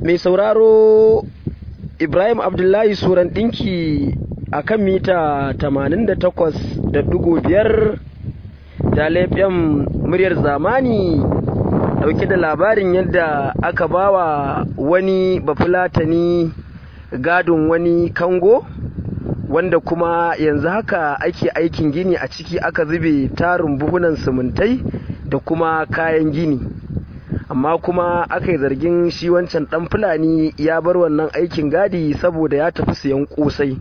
mai sauraro ibrahim abdullahi suran ɗinki a kan mita 88.5 da laifin muryar zamani ɗauke da labarin yadda aka bawa wani bafulatani gadon wani kango wanda kuma yanzu haka ake aikin gini a ciki aka zube tarin buhunan simintai da kuma kayan gini amma kuma aka yi zargin shi wancan dan fulani ya bar wannan aikin gadi saboda ya tafi siyan kosai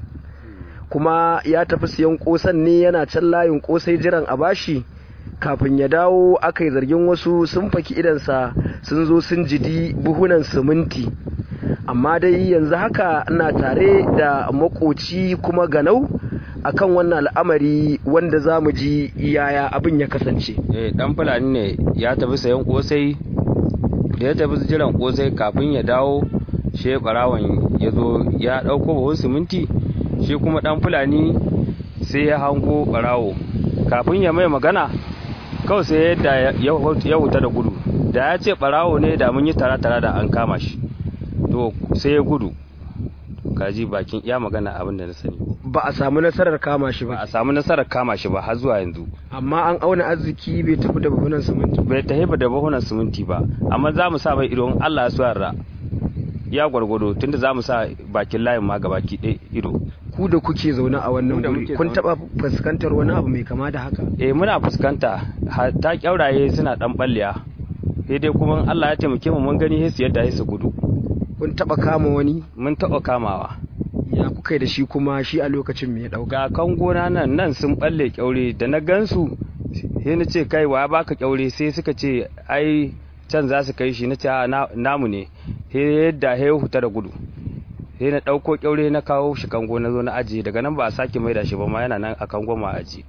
kuma ya tafi siyan kosan ne yana can layin kosai jiran a bashi kafin ya dawo aka yi zargin wasu sun faki idansa sun zo sun jidi buhunan siminti amma dai yanzu haka ina tare da makoci kuma ganau akan wannan al'amari wanda za mu ji yaya abin ya kasance eh dan fulani ne ya tafi sayan kosai da ya tafi jiran kosai kafin ya dawo shi barawan ya zo ya dauko buhun siminti shi kuma dan fulani sai ya hango barawo kafin ya mai magana kawai sai yadda ya huta da gudu da ya ce barawo ne da mun yi tara-tara da an kama shi to sai ya gudu kaji bakin ya magana abin da na sani ba a samu nasarar kama shi ba ba a samu nasarar kama shi ba har zuwa yanzu amma an auna arziki bai tafi da buhunan siminti bai tafi ba da bahunan siminti ba amma za mu sa mai ido in Allah ya so yarda ya gwargwado tunda za mu sa bakin layin ma gabaki ɗaya ido ku da kuke zaune a wannan Mu da guri muke kun zaune. taba fuskantar wani abu mai kama da haka eh muna fuskanta ha- ta kyauraye suna dan balliya sai dai kuma in Allah ya taimake mu mun gani sai su yadda sai su gudu kun taba kama wani mun taɓa kamawa ya kuka yi da shi kuma shi a lokacin mai dauka ga kan gona nan nan sun balle kyaure da na gansu sai na ce kai wa baka kyaure sai suka ce ai can za su kai shi na ce a na- namu ne sai yadda ya huta da gudu sai na ɗauko kyaure na kawo shi kango na zo na ajiye daga nan ba a sake maida shi ba ma yana nan a kango ma ajiye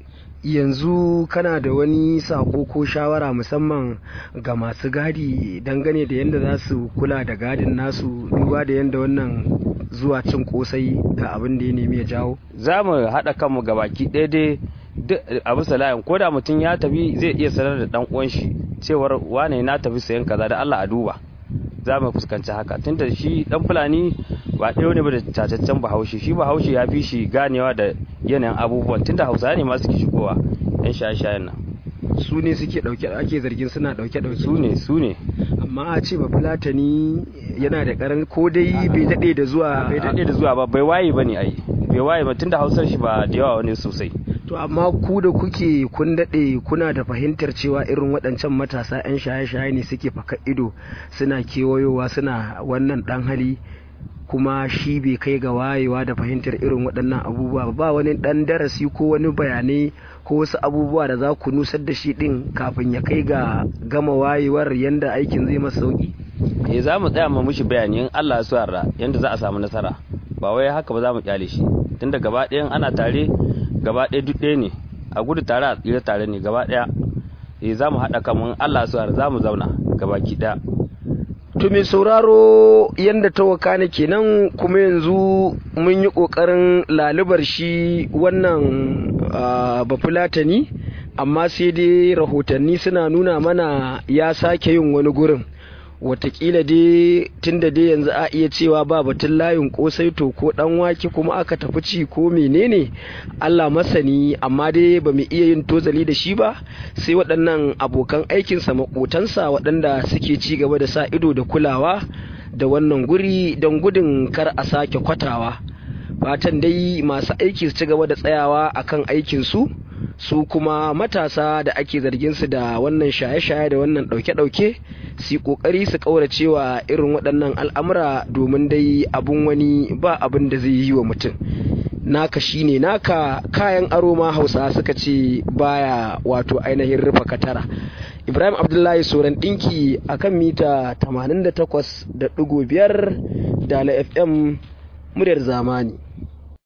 yanzu kana da wani sako ko shawara musamman ga masu gadi dangane da yadda za su kula da gadin nasu duba da yadda wannan zuwa cin kosai ga abin da ya nemi ya jawo za mu haɗa kanmu gabaki ɗaya dai duk a bisa layin ko da mutum ya tafi zai iya sanar da ɗan uwan shi cewar wane na tafi sayan kaza da Allah a duba za mu fuskanci haka tunda shi ɗan fulani ba ɗaya ne ba da tataccen bahaushe shi bahaushe ya fi shi ganewa da yanayin abubuwan tunda hausa ne ma suke shigowa yan shaye-shayen nan su ne suke dauke ake zargin suna dauke dauke su ne su ne amma a ce ba fulatani yana da karan ko dai bai daɗe da zuwa bai daɗe da zuwa ba bai waye ba ne ai bai waye ba tunda hausar shi ba da yawa wani sosai to amma ku da kuke kun daɗe kuna da fahimtar cewa irin waɗancan matasa 'yan shaye-shaye ne suke faka ido suna kewayowa suna wannan ɗan hali kuma shi bai kai ga wayewa da fahimtar irin waɗannan abubuwa ba ba wani ɗan darasi ko wani bayanai ko wasu abubuwa da za ku nusar da shi ɗin kafin ya kai ga gama wayewar yanda aikin zai masa sauki eh za mu tsaya mu mishi bayani in Allah ya so yarda yanda za a samu nasara ba wai haka ba za mu kyale shi tunda gaba ɗayan ana tare gaba ɗaya duk ɗaya ne a gudu tare a tsira tare ne gaba ɗaya eh za mu haɗa kanmu in Allah ya so yarda za mu zauna gabaki ɗaya To mai sauraro yadda ta wakana kenan kuma yanzu mun yi ƙoƙarin lalubar shi wannan ah, bafulatani amma sai dai rahotanni suna nuna mana ya sake yin wani gurin watakila dai tunda dai yanzu a iya cewa ba batun layin kosai to ko dan wake kuma aka tafi ci ko menene Allah masani amma dai ba mu iya yin tozali da shi ba sai waɗannan abokan aikinsa makotansa waɗanda suke ci gaba da sa ido da kulawa da wannan guri don gudun kar a sake kwatawa fatan dai masu aiki su ci gaba da tsayawa akan aikinsu su kuma matasa da ake zargin su da wannan shaye-shaye da wannan ɗauke-ɗauke su yi ƙoƙari su ƙauracewa irin waɗannan al'amura domin dai abun wani ba abin da zai yi wa mutum naka shine naka kayan aro ma hausa suka ce baya wato ainihin rufa katara ibrahim abdullahi soran ɗinki akan mita 88.5 da la fm muryar zamani